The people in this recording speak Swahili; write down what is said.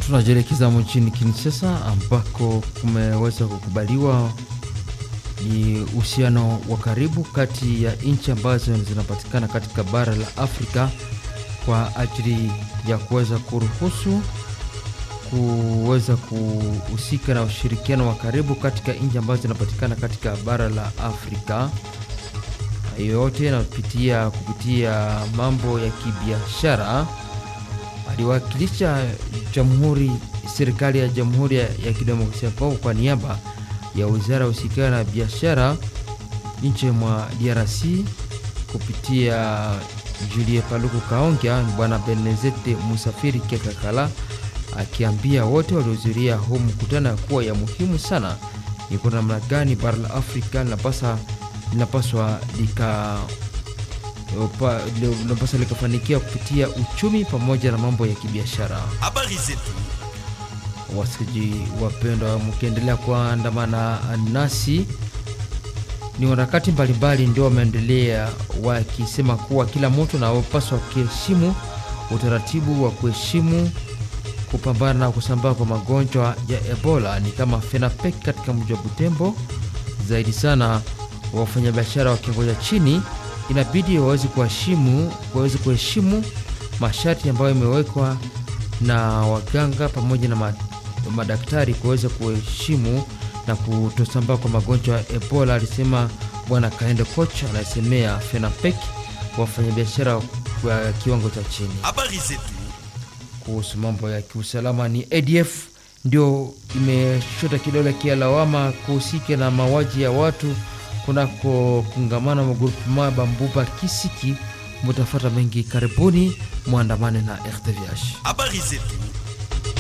Tunajielekeza nchini Kinshasa ambako kumeweza kukubaliwa ni uhusiano wa karibu kati ya nchi ambazo zinapatikana katika bara la Afrika kwa ajili ya kuweza kuruhusu kuweza kuhusika na ushirikiano wa karibu katika nchi ambazo zinapatikana katika bara la Afrika. Hayo yote yanapitia kupitia mambo ya kibiashara. Aliwakilisha jamhuri serikali ya Jamhuri ya, ya Kidemokrasia ya Kongo kwa niaba ya wizara ya ushirikiano na biashara nchi mwa DRC kupitia Julie Paluku Kaongia, bwana Benezete Musafiri Kekakala akiambia wote waliohudhuria huu mkutano ya kuwa ya muhimu sana ni kwa namna gani bara la Afrika linapasa linapaswa lika linapaswa likafanikiwa kupitia uchumi pamoja na mambo ya kibiashara. Habari zetu Wasikaji wapendwa, mkiendelea kuandamana nasi, ni warakati mbalimbali ndio wameendelea wakisema kuwa kila mtu anapaswa kuheshimu utaratibu wa kuheshimu kupambana na kusambaa kwa magonjwa ya Ebola ni kama FENAPEC katika mji wa Butembo. Zaidi sana wafanyabiashara wa kiwango cha chini inabidi waweze kuheshimu waweze kuheshimu masharti ambayo imewekwa na waganga pamoja na madaktari kuweza kuheshimu na kutosambaa kwa magonjwa ya Ebola, alisema bwana Kaende Koch anayesemea FENAPEC wafanyabiashara wa kiwango cha chini. habari zetu Kuhusu mambo ya kiusalama, ni ADF ndio imeshota kidole kia lawama kuhusika na mauaji ya watu kunako kungamana magurupema Bambuba Kisiki. Mutafata mengi karibuni, mwandamane na RTVH. habari zetu